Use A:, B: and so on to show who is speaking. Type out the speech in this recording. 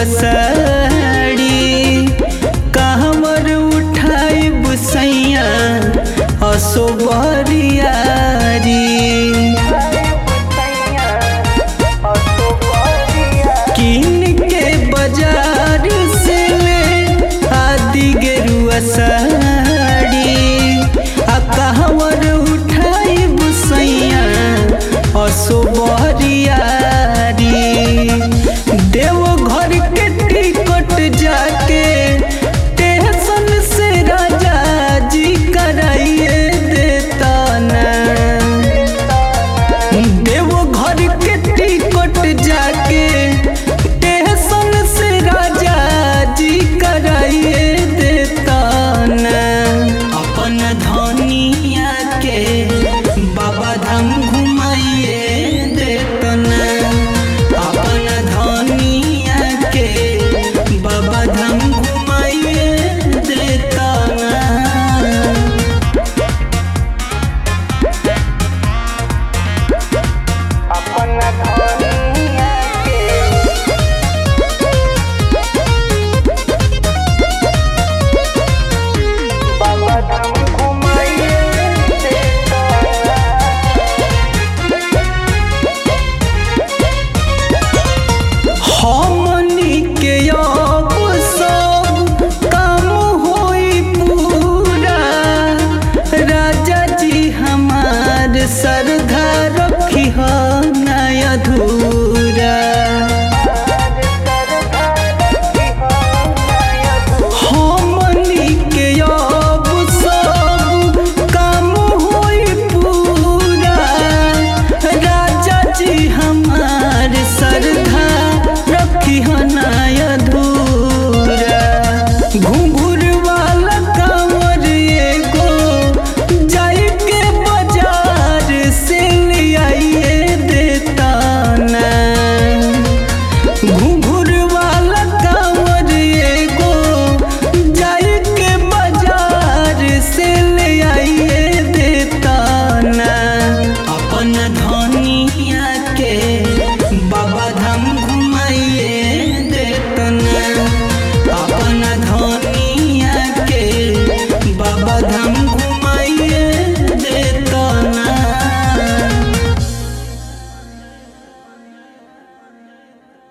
A: गेरुआ साड़ी कहवर उठाई बुसैया असो बरियारी किन के बाजार से ले आदि गेरुआ साड़ी आ कहवर उठाई बुसैया असो बरियारी देव घर के टिकट जाके स्टेशन से राजा जी कराइए देता ना देव घर के टिकट जाके स्टेशन से राजा जी कराइए देता ना अपन धनिया के बाबा धाम घुमाइए देता ना अपन धनिया के बाबा धाम घुमाइए देता ना
B: अपन धनिया के बाबा धाम घुमाइए देता
A: हमनी के अब सब काम होई पूरा राजा जी हमार श्रद्धा रखी हो नय अधूरा हमनी के अब सब काम होई पूरा राजा जी हमार श्रद्धा रखी हो